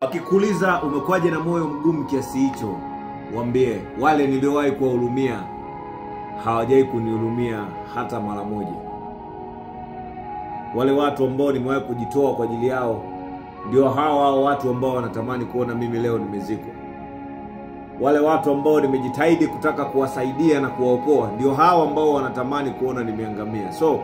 Wakikuuliza umekuwaje na moyo mgumu kiasi hicho, waambie wale niliowahi kuwahurumia hawajawahi kunihurumia hata mara moja. Wale watu ambao nimewahi kujitoa kwa ajili yao ndio hao hao watu ambao wanatamani kuona mimi leo nimezikwa. Wale watu ambao nimejitahidi kutaka kuwasaidia na kuwaokoa ndio hao ambao wanatamani kuona nimeangamia. So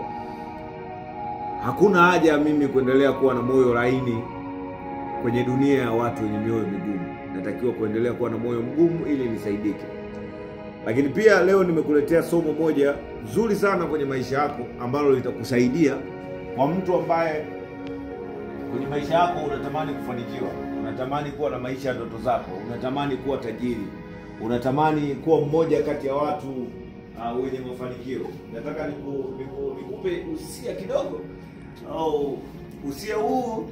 hakuna haja ya mimi kuendelea kuwa na moyo laini kwenye dunia ya watu wenye mioyo migumu. Natakiwa kuendelea kuwa na moyo mgumu ili nisaidike. Lakini pia leo nimekuletea somo moja zuri sana kwenye maisha yako ambalo litakusaidia kwa mtu ambaye kwenye maisha yako unatamani kufanikiwa, unatamani kuwa na maisha ya ndoto zako, unatamani kuwa tajiri, unatamani kuwa mmoja kati ya watu uh, wenye mafanikio. Nataka niku, niku, nikupe usia kidogo au usia huu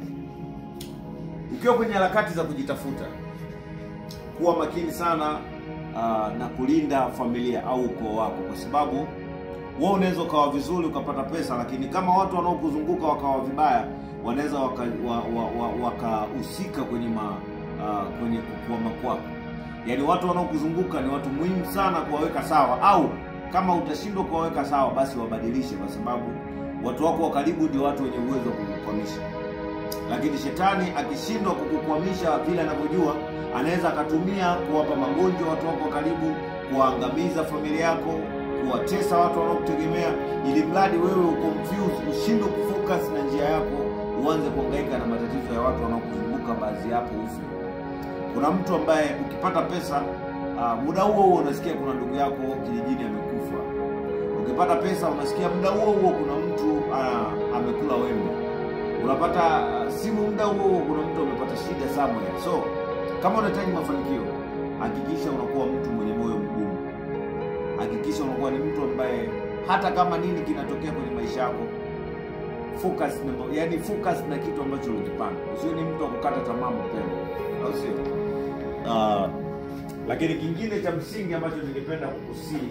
ukiwa kwenye harakati za kujitafuta, kuwa makini sana uh, na kulinda familia au ukoo wako, kwa sababu wewe unaweza ukawa vizuri ukapata pesa, lakini kama watu wanaokuzunguka wakawa vibaya, wanaweza wakahusika wa, wa, waka kwenye ma, uh, kwenye kukwama kwako. Yaani watu wanaokuzunguka ni watu muhimu sana kuwaweka sawa, au kama utashindwa kuwaweka sawa, basi wabadilishe, kwa sababu watu wako wa karibu ndio watu wenye uwezo wa kukukwamisha lakini shetani akishindwa kukukwamisha vile anavyojua, anaweza akatumia kuwapa magonjwa watu wako wa karibu, kuwaangamiza familia yako, kuwatesa watu wanaokutegemea, ili mradi wewe uconfuse, ushindwe kufocus na njia yako, uanze kuhangaika na matatizo ya watu wanaokuzunguka, baadhi yapo ufe. Kuna mtu ambaye ukipata pesa uh, muda huo huo unasikia kuna ndugu yako kijijini amekufa. Ukipata pesa unasikia muda huo huo kuna mtu uh, amekula wembe unapata simu muda huo kuna mtu amepata shida somewhere. So kama unahitaji mafanikio, hakikisha unakuwa mtu mwenye moyo mgumu. Hakikisha unakuwa ni mtu ambaye hata kama nini kinatokea kwenye maisha yako, focus na, yani focus na kitu ambacho ulikipanga. Usiwe ni mtu wa kukata tamaa mapema, au sio? Uh, lakini kingine cha msingi ambacho ningependa kukusii,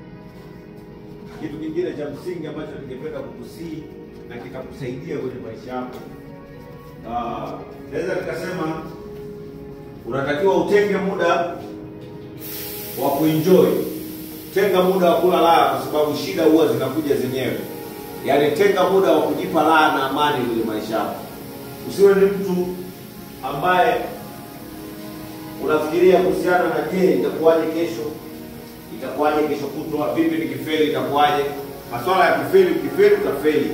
kitu kingine cha msingi ambacho ningependa kukusii na kitakusaidia kwenye maisha yako. Naweza uh, nikasema unatakiwa utenge muda wa kuenjoy, tenga muda wa kula raha, kwa sababu shida huwa zinakuja zenyewe. Yaani tenga muda wa kujipa raha na amani kwenye maisha yako. Usiwe ni mtu ambaye unafikiria kuhusiana na je, itakuwaje kesho, itakuwaje kesho kutwa, vipi nikifeli itakuwaje. Maswala ya kifeli, ukifeli utafeli.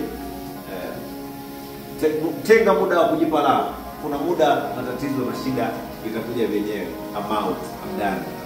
Tenga muda wa kujipa raha. Kuna muda matatizo na shida itakuja vyenyewe. I'm out. I'm done.